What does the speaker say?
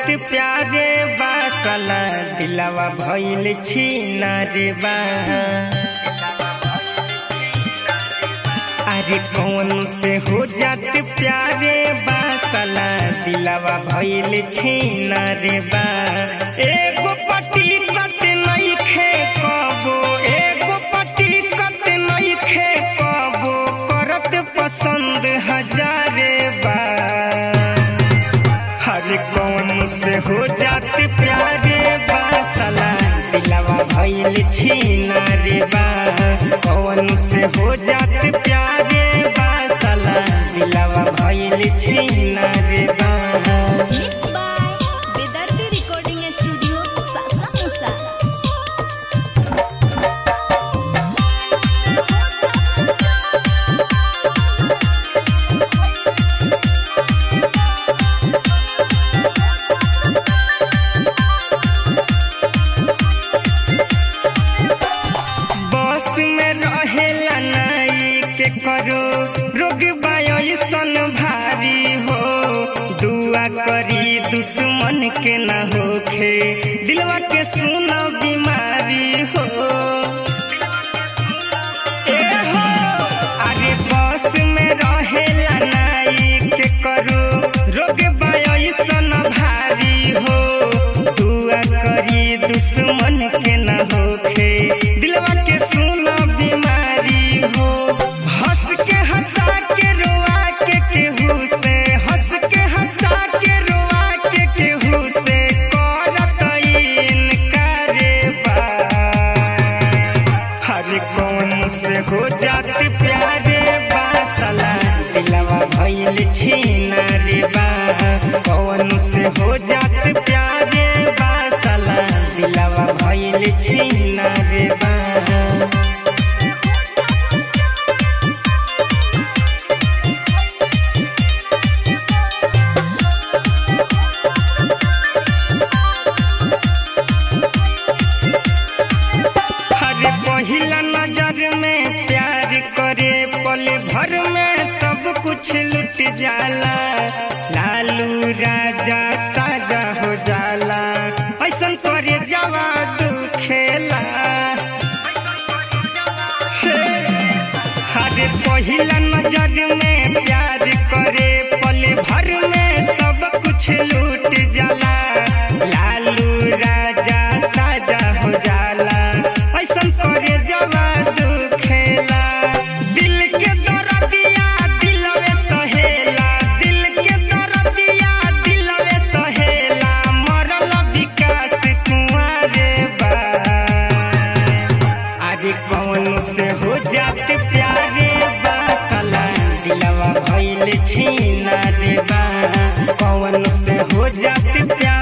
प्यारे बासला दिलवा भइल छीना रे बा अरे कौन से हो जात प्यारे बासला दिलवा भइल छीना रे बा एगो पटी कत नइखे कबो एगो पटी कत नइखे कबो करत पसंद हजारे बा हर कौन से हो जात प्यारे बासला दिलवा भइल छीना रे बा कौन से हो जात प्यारे बासला दिलवा भइल छीना रे बा Mixed by Vedarti Recording Studio, Sasa Musa. बस में रहेला नाई के करो रोग बायसन भारी हो दुआ करी दुश्मन के न होखे दिलवा के सुन बीमारी हो ए हो अरे बस में रहेला नाई के करो रोग बायसन भारी हो दुआ करी दुश्मन के न होखे दिलवा के सुन बीमारी हो हंस के हंसा के रोआ के केहू से हंस के हंसा के रोआ के केहू से करत इनकारे बा हर कौन से हो जात प्यारे बासला दिलवा भइल छीना रे बा कौन से हो जात प्यारे बासला दिलवा भइल छीना रे बा हर पहिला नजर में प्यार करे पल भर में सब कुछ लुट जाला लालू राजा साजा हो जाला ऐसन करे जवा खेला हर पहिला नजर में प्यार करे पल भर में सब कुछ लूट जाला लालू राजा साजा हो जाला ऐसन करे जवादू खेला दिल के दर्दिया दिलवे सहेला दिल के दर्दिया दिलवे सहेला मरल विकास कुंवारे बा अरे कौन से हो जात प्यारे बासला दिलवा भइल छीना रे बा कौन से हो जात प्यारे